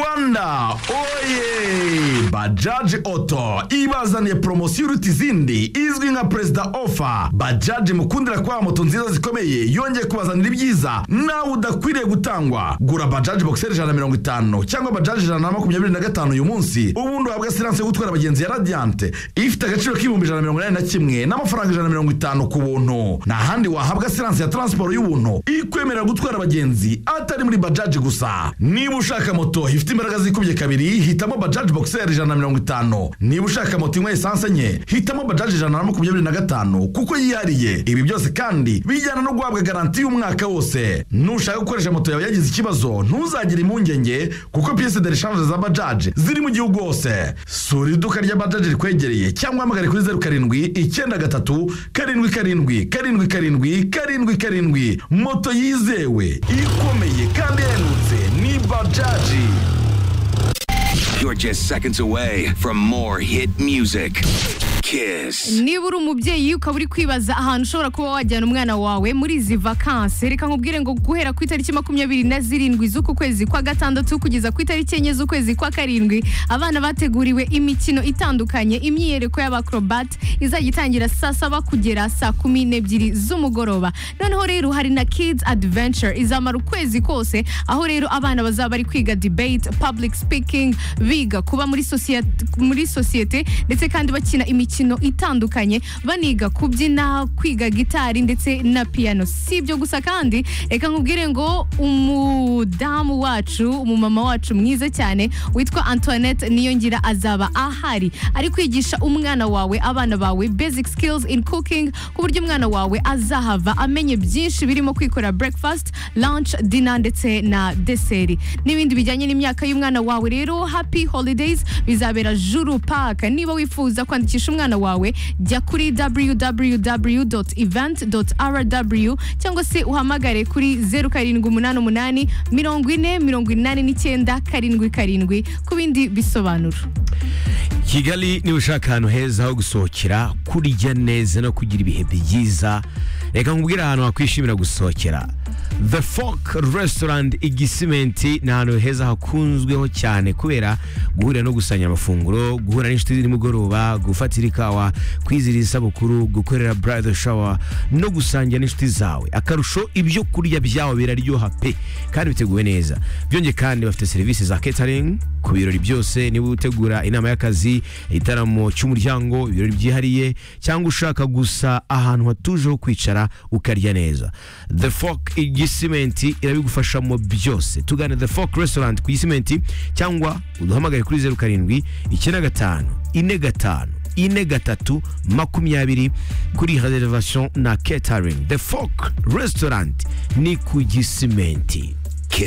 rwanda oye bajaji oto ibazaniye poromosiyo iruta izindi izwi nka perezida ofa bajaji mukundira kubaha moto nziza zikomeye yongeye kubazanira ibyiza nawe udakwiriye gutangwa gura bajaji bogiseri ijana na mirongo itanu cyangwa bajaji ijana na makumyabiri na gatanu uyu munsi ubundi uhabwa siranse yo gutwara abagenzi ya radiyanti ifite agaciro k'ibihumbi ijana na mirongo inani na kimwe n'amafaranga ijana na mirongo itanu ku buntu nta handi wahabwa siranse ya taransiporo y'ubuntu ikwemerera gutwara abagenzi atari muri bajaji gusa niba ushaka moto ifite imbaraga zikubye kabiri hitamo bajaji bogiseri ijana na mirongo itanu niba ushaka moto inywa esanse enye hitamo bajaji ijana na makumyabiri na gatanu kuko yihariye ibi byose kandi bijyana no guhabwa garanti y'umwaka wose nushaka gukoresha moto yawe yagize ikibazo ntuzagire impungenge kuko piyese de reshanje za bajaji ziri mu gihugu hose sura iduka rya bajaji rikwegereye cyangwa uhamagare kuri zeru karindwi icyenda gatatu karindwi karindwi karindwi karindwi karindwi karindwi moto yizewe ikomeye kandi ihendutse ni bajaji You're just seconds away from more hit music. Kiss. niba uri umubyeyi ukaba uri kwibaza ahantu ushobora kuba wajyana umwana wawe muri izi vakansi reka nkubwire ngo guhera ku itariki makumyabiri na zirindwi z'uku kwezi kwa gatandatu kugeza ku itariki enye z'ukwezi kwa karindwi abana bateguriwe imikino itandukanye imyiyereko y'abakrobat izajya itangira saa saba kugera saa kumi n'ebyiri z'umugoroba noneho rero hari na kids adventure izamara ukwezi kose aho rero abana bazaba bari kwiga debate public speaking biga kuba muri sosiyete muri sosiyete ndetse kandi bakina imikino itandukanye baniga kubyina kwiga gitari ndetse na piano si ibyo gusa kandi reka nkubwire ngo umudamu wacu umumama wacu mwiza cyane witwa antoinette niyongira azaba ahari ari kwigisha umwana wawe abana bawe basic skills in cooking ku buryo umwana wawe azahava amenye byinshi birimo kwikora breakfast lunch dinner ndetse na deseri n'ibindi bijyanye n'imyaka y'umwana wawe rero happy holidays bizabera juru park niba wifuza kwandikisha umwana wawe jya kuri www event rw cyangwa se uhamagare kuri zeru karindwi umunani umunani mirongo ine mirongo inani n'icyenda karindwi karindwi ku bindi bisobanuro kigali niba ushaka ahantu heza ho gusohokera kurya neza no kugira ibihe byiza reka nkubwire ahantu wakwishimira gusohokera the fork restaurant igisimenti ni ahantu heza hakunzweho cyane kubera guhurira no gusanya amafunguro guhura n'inshuti nimugoroba gufatira ikawa kwizihiriza isabukuru gukorera bridal shower no gusangira n'inshuti zawe akarusho ibyo kurya byawe biraryoha pe kandi biteguwe neza byongeye kandi bafite serivisi za catering ku birori byose niba utegura inama y'akazi igitaramo cy'umuryango ibirori byihariye cyangwa ushaka gusa ahantu hatuje ho kwicara ukarya neza the fork igisimenti irabigufashamo byose tugane the fork restaurant ku gisimenti cyangwa uduhamagare kuri zeru karindwi icyenda gatanu ine gatanu ine gatatu makumyabiri kuri reservation na catering the fork restaurant ni ku gisimenti